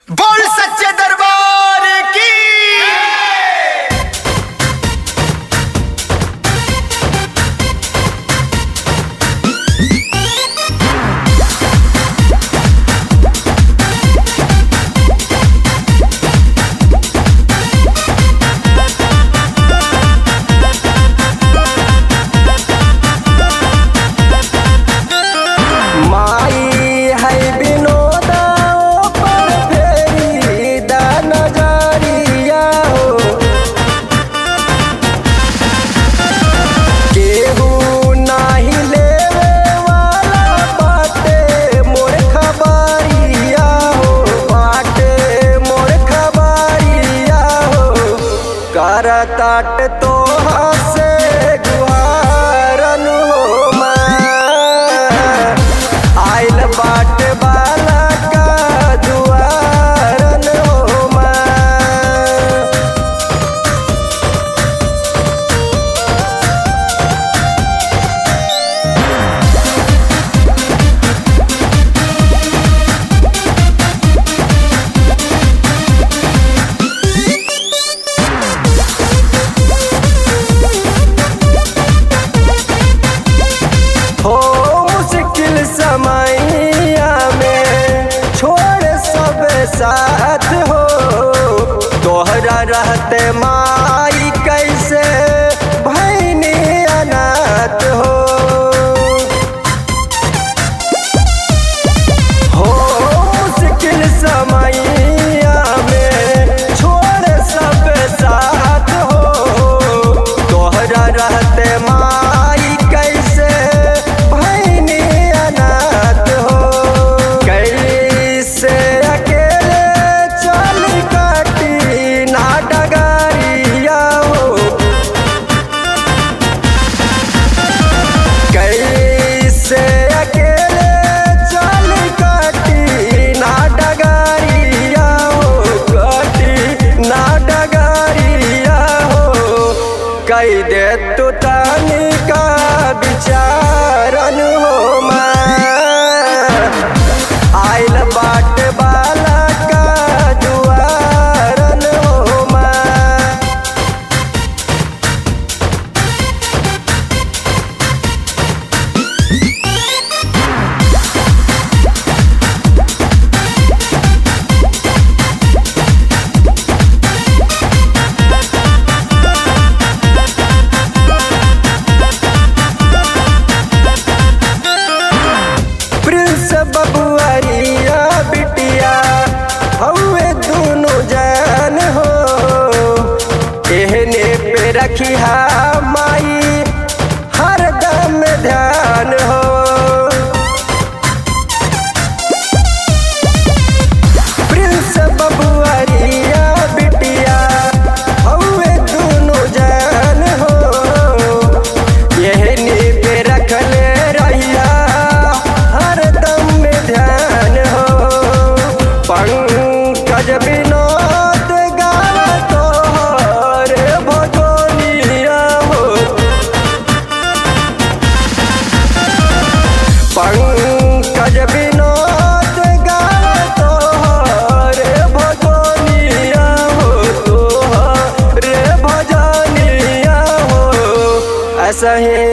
बोल सच्चे दरबार की माई है विनोदा पर फेरी दा नजरिया हो केहू नाही लेवे वाला बाटे मोर खबरिया हो बाटे मोर खबरिया हो करताट तो से गुहारन हो माँ आइल बाट बाला का दुआरन हो माँ हो मुश्किल समैया में छोड़ सब साथ हो तोहरा रहते माई कैसे भैनी अनाथ हो हो मुश्किल समैया में छोड़ सब साथ हो तोहरा रहते माई कैसे भैनी अनाथ हो कैसे अकेले चल काटी ना डगरिया हो कैसे अकेले चल काटी ना डगरिया हो काटी ना डगरिया हो कई दे तू तानी का विचारन हो माँ आइल बाट बाला का दुआरन हो माँ प्रिंस बबुआरिया बिटिया हवे दोनों जान हो एहने पे रखिया माई हरदम ध्यान हो प्रिंस बबुआरिया बिटिया हवे दोनों जान हो यहनी पे रखले रहिया हरदम में ध्यान हो पंकज विनोद गावा तोहर भगोनिया हो पंकज विनोद गावा तोहर भगोनिया हो तोहर भजनिया हो ऐसा ही